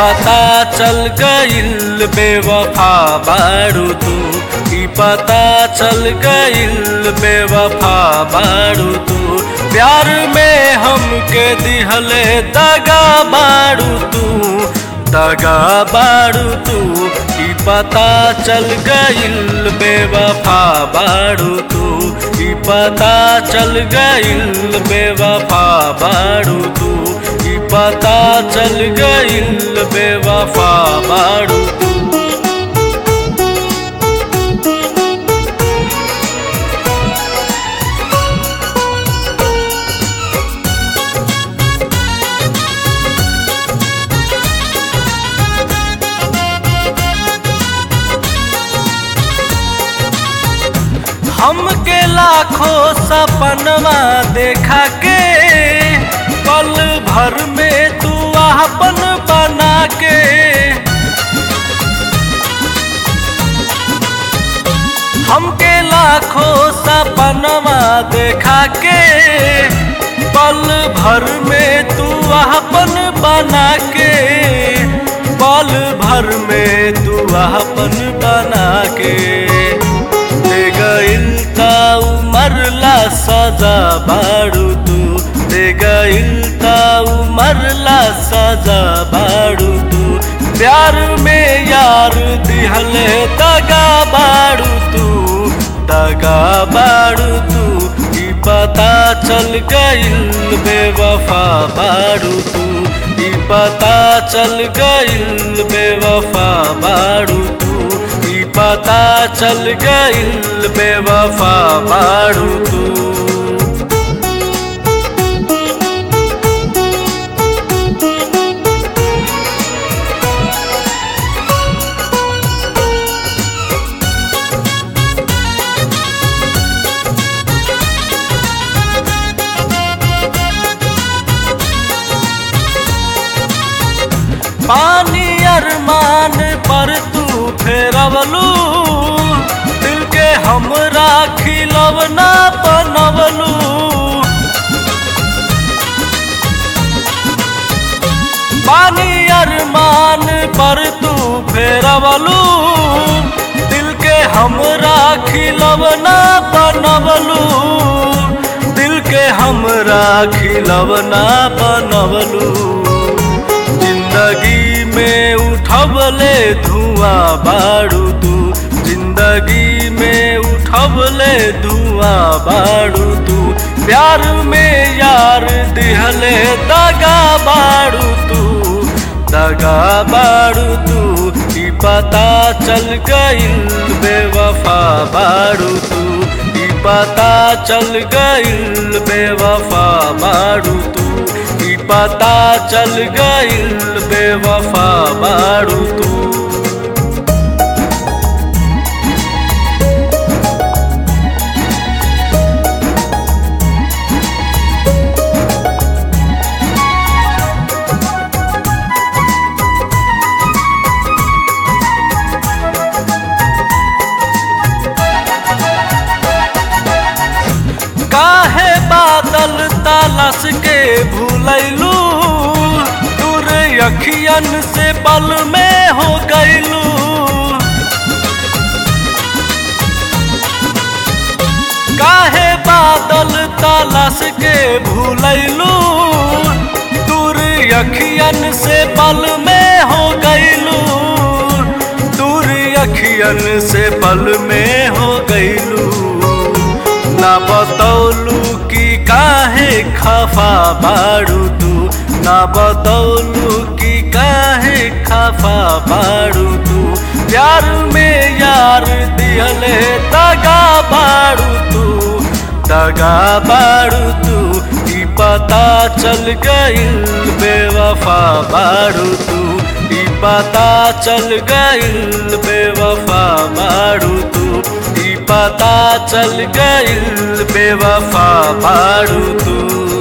पता चल गइल बेवफा बारू तू ई पता चल गइल बेवफा बारू तू प्यार में हमके दिहले दगा बारू तू दगा बारू तू ई पता चल गइल बेवफा बारू तू ई पता चल गइल बेवफा बारू तू ई पता चल गइल बेवफा बारू तू हमके लाखों सपनवा देखा के पल भर में तू आपन बना के हमके लाखों सपनवा देखा के पल भर में तू आपन बना के पल भर में तू आपन बना के दे गइल ता उमरला सजा बाड़ू तू दे गइल ता उमरला सजा बाड़ू तू प्यार में यार दिहले दगा बाड़ू तू दगा बाड़ू तू ई पता चल गइल बेवफा बाड़ू तू ई पता चल गइल बेवफा बाड़ू तू ई पता चल गइल बेवफा बाड़ू तू पानी अरमान पर तू फेरवलू दिल के हमरा खिलवना बनवलू पानी अरमान पर तू फेरवलू दिल के हमरा खिलवना बनवलू दिल के हमरा खिलवना बनवलू जिंदगी में उठबले धुआं बाड़ू तू जिंदगी में उठबले धुआं बाड़ू तू प्यार में यार दिहले दगा बाड़ू तू दगा बाड़ू तू ई पता चल गइल बेवफा बाड़ू तू ई पता चल गइल बेवफा बाड़ू तू ई पता चल गइल बेवफा बाड़ू तू काहे बादल तालस के भूलैलू दूर अखियन से पल में हो गईलू काहे बादल तालस के भूलैलू दूर अखियन से पल में हो गईलू दूर अखियन से पल में हो गईलू ना बतौलू की काहे खफा बाड़ू तू ना बतौलू की काहे खफा बाड़ू तू प्यार में यार दिहले दगा बाड़ू तू दगा बाड़ू तू ई पता चल गइल बेवफा बाड़ू तू ई पता चल गइल बेवफा बाड़ू तू ई पता चल गइल बेवफा बाड़ू तू